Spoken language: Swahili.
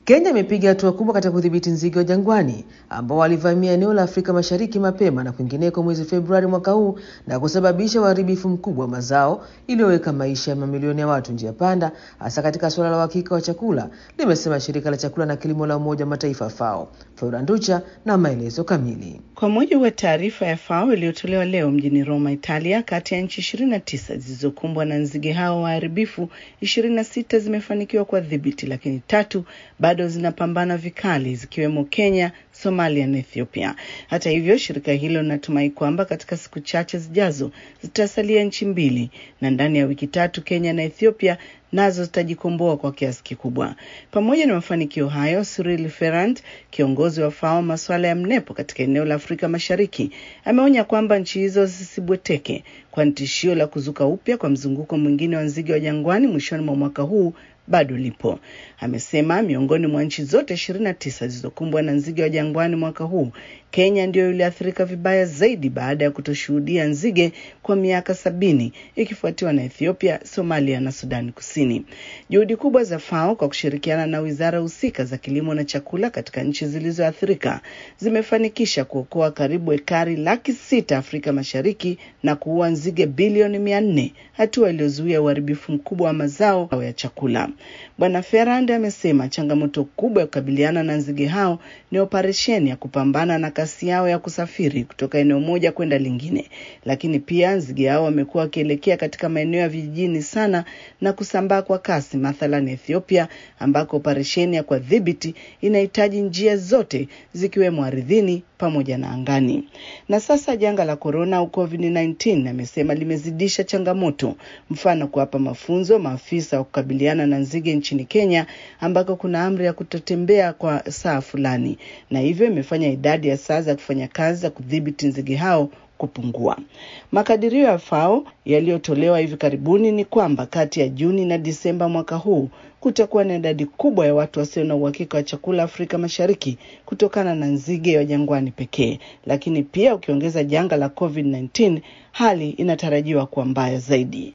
Kenya imepiga hatua kubwa katika kudhibiti nzige wa jangwani ambao walivamia eneo la Afrika Mashariki mapema na kwingineko mwezi Februari mwaka huu na kusababisha uharibifu mkubwa wa mazao iliyoweka maisha ya mamilioni ya watu njia panda, hasa katika suala la uhakika wa chakula, limesema shirika la chakula na kilimo la Umoja wa Mataifa FAO. Flora Nducha na maelezo kamili. Kwa mujibu wa taarifa ya FAO iliyotolewa leo mjini Roma, Italia, kati ya nchi ishirini na tisa zilizokumbwa na nzige hao waharibifu, ishirini na sita zimefanikiwa kuwadhibiti, lakini tatu bado zinapambana vikali zikiwemo Kenya, Somalia na Ethiopia. Hata hivyo, shirika hilo linatumai kwamba katika siku chache zijazo zitasalia nchi mbili na ndani ya wiki tatu Kenya na Ethiopia nazo zitajikomboa kwa kiasi kikubwa. Pamoja na mafanikio hayo, Cyril Ferrand, kiongozi wa FAO masuala ya mnepo katika eneo la Afrika Mashariki, ameonya kwamba nchi hizo zisibweteke, kwani tishio la kuzuka upya kwa mzunguko mwingine wa nzige wa jangwani mwishoni mwa mwaka huu bado lipo. Amesema miongoni mwa nchi zote ishirini na tisa zilizokumbwa na nzige wa jangwani mwaka huu, Kenya ndiyo iliathirika vibaya zaidi baada ya kutoshuhudia nzige kwa miaka sabini ikifuatiwa na Ethiopia, Somalia na Sudani Kusini. Juhudi kubwa za FAO kwa kushirikiana na wizara husika za kilimo na chakula katika nchi zilizoathirika zimefanikisha kuokoa karibu ekari laki sita Afrika Mashariki na kuua nzige bilioni mia nne, hatua iliyozuia uharibifu mkubwa wa mazao ya chakula. Bwana Ferrand amesema changamoto kubwa ya kukabiliana na nzige hao ni operesheni ya kupambana na kasi yao ya kusafiri kutoka eneo moja kwenda lingine, lakini pia nzige hao wamekuwa wakielekea katika maeneo ya vijijini sana na kusambaa kwa kasi, mathalan Ethiopia, ambako operesheni ya kuwadhibiti inahitaji njia zote zikiwemo ardhini pamoja na angani. Na sasa janga la korona au COVID-19 amesema limezidisha changamoto, mfano kuwapa mafunzo maafisa wa kukabiliana na nzige nchini Kenya ambako kuna amri ya kutotembea kwa saa fulani, na hivyo imefanya idadi ya saa za kufanya kazi za kudhibiti nzige hao kupungua. Makadirio ya FAO yaliyotolewa hivi karibuni ni kwamba kati ya Juni na Disemba mwaka huu kutakuwa na idadi kubwa ya watu wasio na uhakika wa chakula Afrika Mashariki kutokana na nzige wa jangwani pekee, lakini pia ukiongeza janga la COVID-19 hali inatarajiwa kuwa mbaya zaidi.